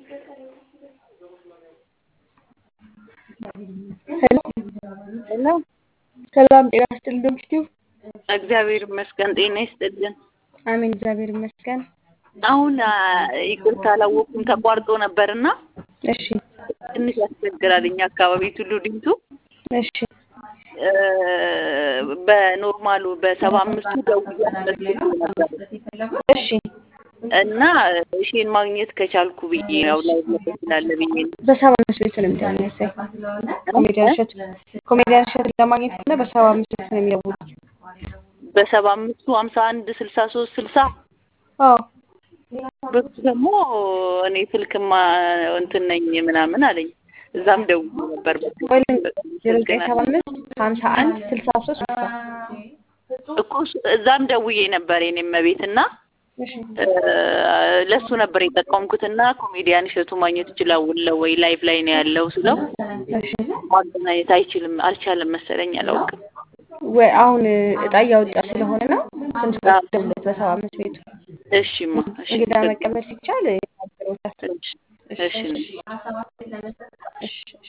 ሄሎ ሄሎ ሰላም ጤና ይስጥልኝ ዶክቲው እግዚአብሔር ይመስገን። ጤና ይስጥልን። አሜን እግዚአብሔር ይመስገን። አሁን አ፣ ይቅርታ አላወኩም ተቋርጦ ነበርና እሺ ትንሽ ያስቸግራል። እኛ አካባቢ ቱሉ ዲምቱ እሺ እ፣ በኖርማሉ በሰባ አምስቱ ደውዬ አስመዝግቤ ነበር እሺ እና እሺን ማግኘት ከቻልኩ ብዬ ያው ላይ ስላለ ብዬ ነው። በሰባ አምስት ቤት ነው የሚደርሰኝ ኮሜዲያን እሸቱ ኮሜዲያን እሸቱን ለማግኘት ከሆነ በሰባ አምስት ቤት ነው የሚደውሉት። በሰባ አምስቱ ሀምሳ አንድ ስልሳ ሶስት ስልሳ አዎ በሱ ደግሞ እኔ ስልክማ እንትን ነኝ ምናምን አለኝ። እዛም ደውዬ ነበር ወይ ዜሮ ዘጠኝ ሰባ አምስት ሀምሳ አንድ ስልሳ ሶስት ስልሳ እኮ እሱ- እዛም ደውዬ ነበር የኔም ቤት እና እሺ ለሱ ነበር የጠቀምኩትና ኮሜዲያን እሸቱ ማግኘት ይችላል ወይ ላይቭ ላይ ነው ያለው ስለው እሺ ማገናኘት አይችልም አልቻለም መሰለኝ አላውቅም። ወይ አሁን እጣ እያወጣ ስለሆነ ነው ትንሽ ደውለት በሰባ አምስት ቤቱ እሺማ እሺ እንግዳ መቀበል ሲቻል ያገሮታል። እሺ እሺ እሺ እሺ